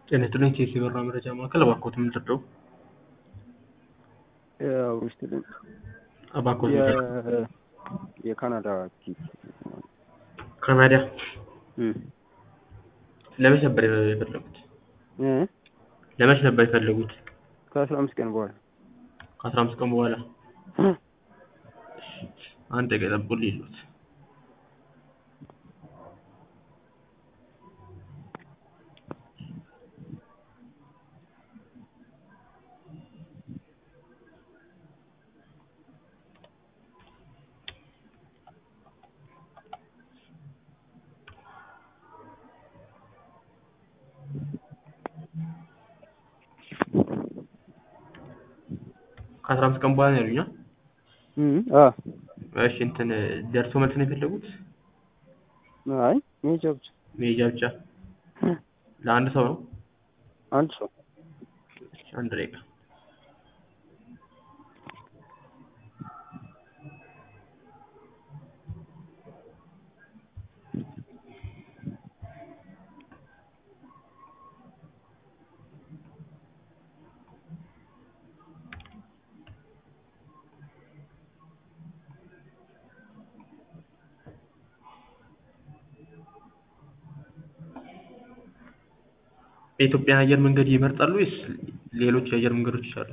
ጤና ይስጥልኝ ቴሲ በራ መረጃ ማዕከል እባክዎት የምንረዳው ያው ስትልኝ እባክዎት የ- የካናዳ ቲኬት ካናዳ እም ለመች ነበር የፈለጉት? እ ለመች ነበር የፈለጉት? ከአስራ አምስት ቀን በኋላ ከአስራ አምስት ቀን በኋላ አንድ ደቂቃ ይጠብቁልኝ ይሉት ከአስራ አምስት ቀን በኋላ ነው ያሉኝ? እም አ እሺ እንትን ደርሶ መልስ ነው የፈለጉት? አይ መሄጃ ብቻ መሄጃ ብቻ ለአንድ ሰው ነው? አንድ ሰው እሺ፣ አንድ ደቂቃ የኢትዮጵያን አየር መንገድ ይመርጣሉ ወይስ ሌሎች የአየር መንገዶች አሉ?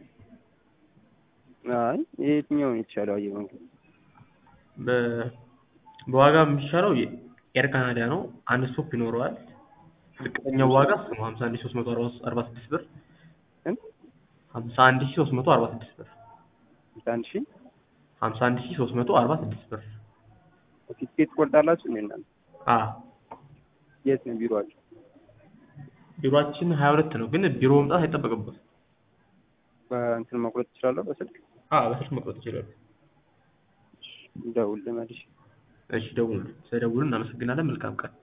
አይ የትኛውን የተሻለው አየር መንገድ በ- በዋጋ የሚሻለው ኤር ካናዳ ነው። አንድ ስቶፕ ይኖረዋል። ዝቅተኛው ዋጋ እሱ ነው ሀምሳ አንድ ሺህ ሶስት መቶ አርባ ስድስት ብር ስንት? ሀምሳ አንድ ሺህ ሶስት መቶ አርባ ስድስት ብር አንድ ሺህ ሀምሳ አንድ ሺህ ሶስት መቶ አርባ ስድስት ብር ቲኬት ትቆርጣላችሁ እንዴ እናንተ? አ የት ነው ቢሮአችሁ? ቢሮአችን ሀያ ሁለት ነው፣ ግን ቢሮ መምጣት አይጠበቅበት። በእንትን መቁረጥ ትችላለሁ በስልክ አ በስልክ መቁረጥ ይችላሉ። ደውል መልሽ እሺ ደውሉ። ስለደውሉ እናመሰግናለን። መልካም ቀን